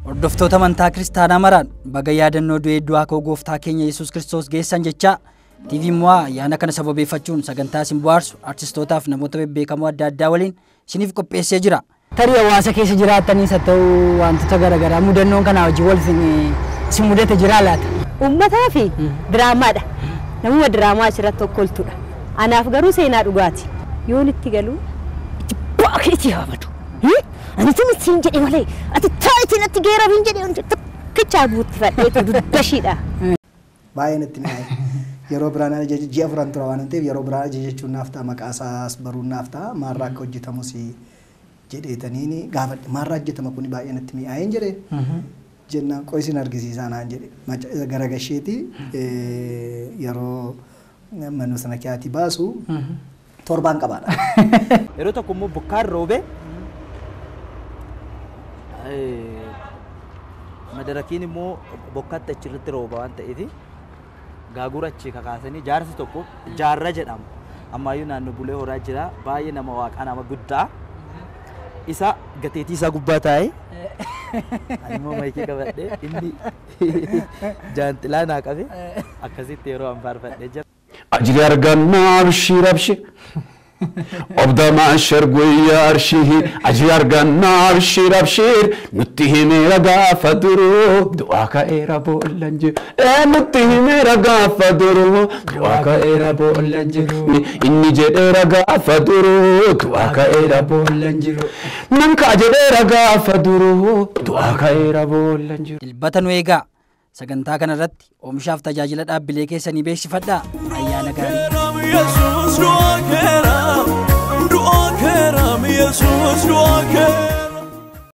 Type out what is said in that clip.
Hordoftoota amantaa kiristaanaa maraan baga yaadannoo du'ee du'aa koo gooftaa keenya Yesuus Kiristoos geessan jechaa TV Mo'aa ayyaana kana sababeeffachuun sagantaa isin bohaarsu artistootaaf namoota bebbeekamoo adda addaa waliin isiniif qopheessee jira. Tarii hawaasa keessa jiraattanis haa ta'u wantoota garaagaraa mudannoon kanaa wajjin wal isin mudate jiraa laata? Uummataa fi diraamaadha. Namuma diraamaa asirratti tokkoltudha. Anaaf garuu seenaa dhugaati. Yoon itti galuu itti baakee haamatu. Ani tun ittiin jedhe malee ati taayitiin atti geeraaf hin jedhe tokkichaa buutti fadheetu duddashiidha. Baay'een itti mi'aaye. Yeroo biraan ajaja ji'a furan tura waan ta'eef yeroo biraan ajajachuun naaf ta'a maqaa isaas baruun naaf ta'a maarraa akka hojjetamus jedheetaniini gaafadhe maarraa hojjetama kun baay'een itti mi'aayeen jedhee jennaan qo'isin argisiisaa naan jedhe gara gasheeti yeroo manuu sana kiyaatii baasu torbaan qabaadha. Yeroo tokko immoo bokkaan roobee madarakiin immoo bokkaatti achirratti rooba waan ta'eef gaagura achi kakaasanii jaarsi tokko jaarra jedhama. Ammaayyuu naannoo bulee horaa jira baay'ee nama waaqaa nama guddaa isa gateetii isaa gubbaa taa'ee ani immoo maayikii qabadhee inni jaanxilaa naa qabe akkasitti yeroo an faarfadhee jira. أجري أرقنا أبشر أبشر أبدا ما أشر قوية أرشيه أجري أرقنا أبشر أبشر نتهم رقا فدرو دعاك إيرا بولنجر إيه نتهم رقا فدرو دعاك إيرا بولنجر إني جد رقا فدرو دعاك إيرا بولنجر ننك أجد رقا فدرو دعاك إيرا بولنجر Dilbata nu eegaa sagantaa kanarratti oomishaaf tajaajila dhaabbilee keessanii beeksifadhaa ayyaana gaarii. Kerem Jesus dua kerem Dua kerem Jesus dua kerem